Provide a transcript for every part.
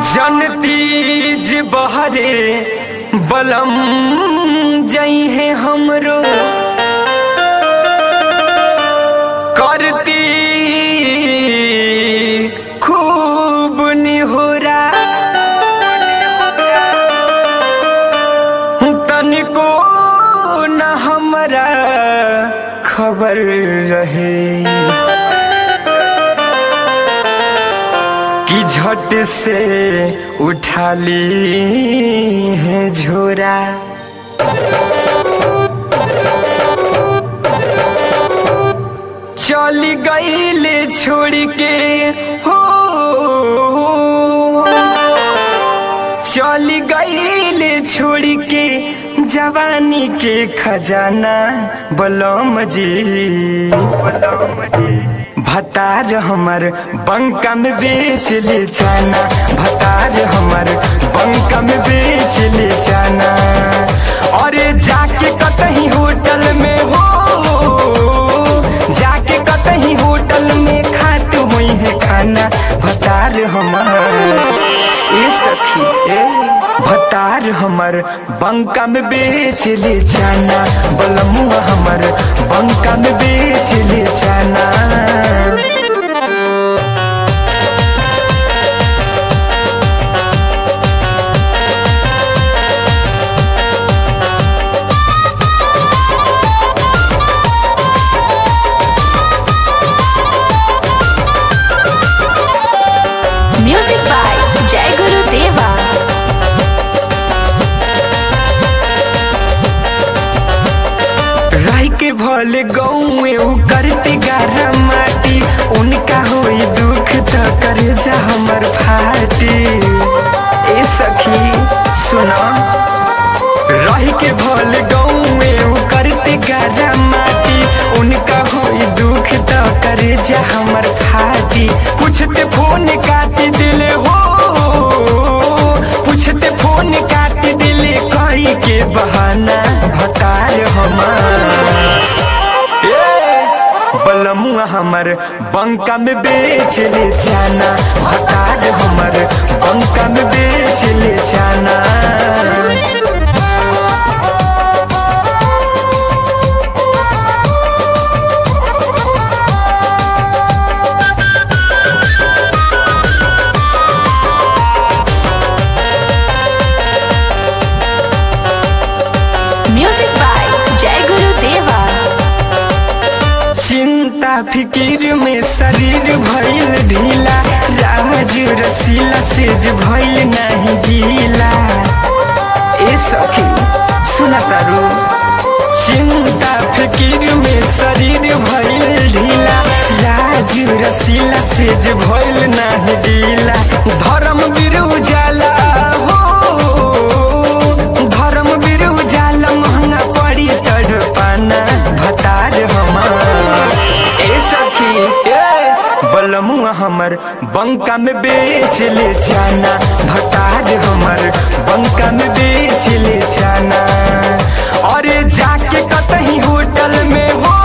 जनतीज बहरे बलम जई है हमरो करती खूब निहोरा तनिको न हमरा खबर रहे कि झट से उठा ली है झोरा चली गईले छोड़ के हो चली गईले छोड़ के जवानी के खजाना बलम जी भतार हमर बंका में बेच ले जाना भतार हमर बंका में बेच ले जाना अरे जाके कतही होटल में हो जाके कतही होटल में खात हुई है खाना भतार हमर ए सखी ए भतार हमर बंका में बेच ले जाना बलमुआ हमर बंका में बेच ले जाना Music by Jai Guru Deva. राई के भले गौए उ करते गारा माटी उनका होई दुख त करे जा हमर फाटी ए सखी सुना रही के भले गौए उ करते गारा माटी उनका होई दुख त करे जा हमर फाटी पूछते फोन काटी दिले हो पूछते फोन काट दिले कई के बहाना भतार हमार ए, बलमुआ हमर बंका में बेच ले जाना भतार हमर बंका में बेच ले जाना Music by Jai Guru Deva. चिंता फिकिर में शरीर भइल ढीला राज रसीला सेज भइल नहीं गीला ए सखी सुना तारू चिंता फिकिर में शरीर भइल ढीला राज रसीला सेज भइल नहीं गीला धर्म बिरु जाला हो धर्म बिरु जाला महंगा पड़ी तड़पाना भतार हमार ए सखी ए बलमुआ हमर बंका में बेच ले जाना भतार हमर बंका में बेच ले जाना अरे जाके कतही होटल में हो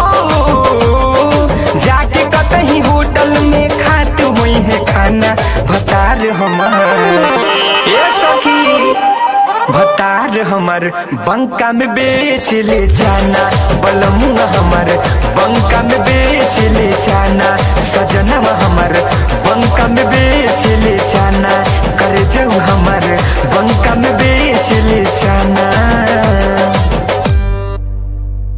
जाके कतही होटल में खात हुई है खाना भतार हमार ए सखी भतार हमर बंका में बेच ले जाना बलमुआ हमर बंका में बेच ले जाना सजनवा हमर बंका में बेच ले जाना कर जाऊ हमर बंका में बेच ले जाना